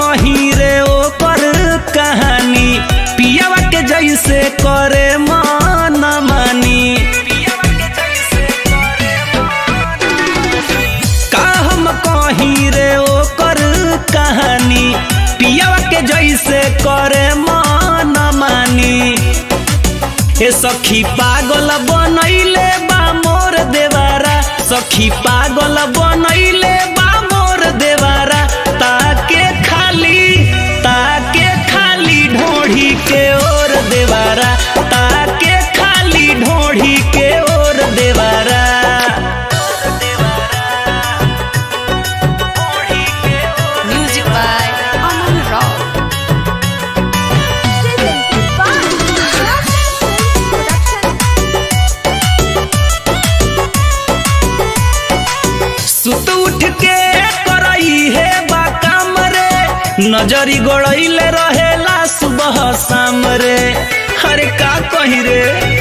कहीं रे ओकर कहानी पियावा के जैसे करे मन मानी का हम कहीं रे ओकर कहानी पियावा के जैसे करे मन मानी ए सखी पागल बनैले बा मोर देवारा सखी पागल बनैले बा मोर देवारा ताके खाली ताके खाली ढोढ़ी के ओर देवारा ताके खाली ढोढ़ी के ओर देवारा Music by Aman Rao. Presented by Production. सुत उठ के करई है बा काम रे नजरी गोड़ैले रहेला सुबह शाम रे हरे का कही रे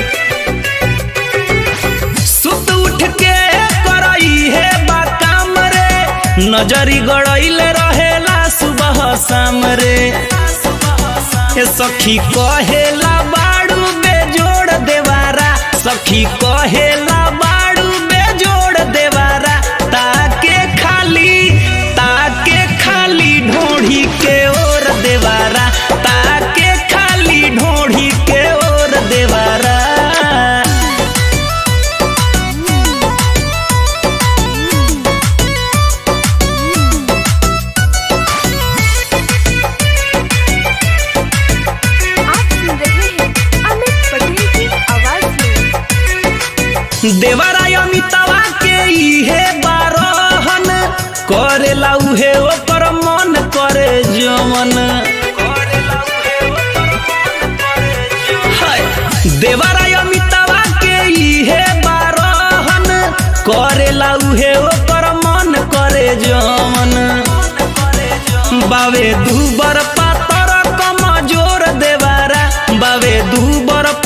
सुत उठ के करई है बा काम रे नजरी गोड़ैले रहेला सुबह शाम रे ए सखी कहेला बाड़ू बेजोड़ देवारा सखी कहेला बाड़ू बेजोड़ देवारा ताके खाली ताके खाली ढोढ़ी के ओर देवारा ताके खाली ढोढ़ी के ओर देवारा आप सुन रहे हैं अमित पटेल की आवाज में देवरा अमितवा के इहे बारहन करेला उहे ओकर मन करे जमन हाय, देवरा अमितवा के इहे बारहन करेला उहे ओकर मन करे जमन बावे दूबर पातर कमजोर देवारा बावे दूबर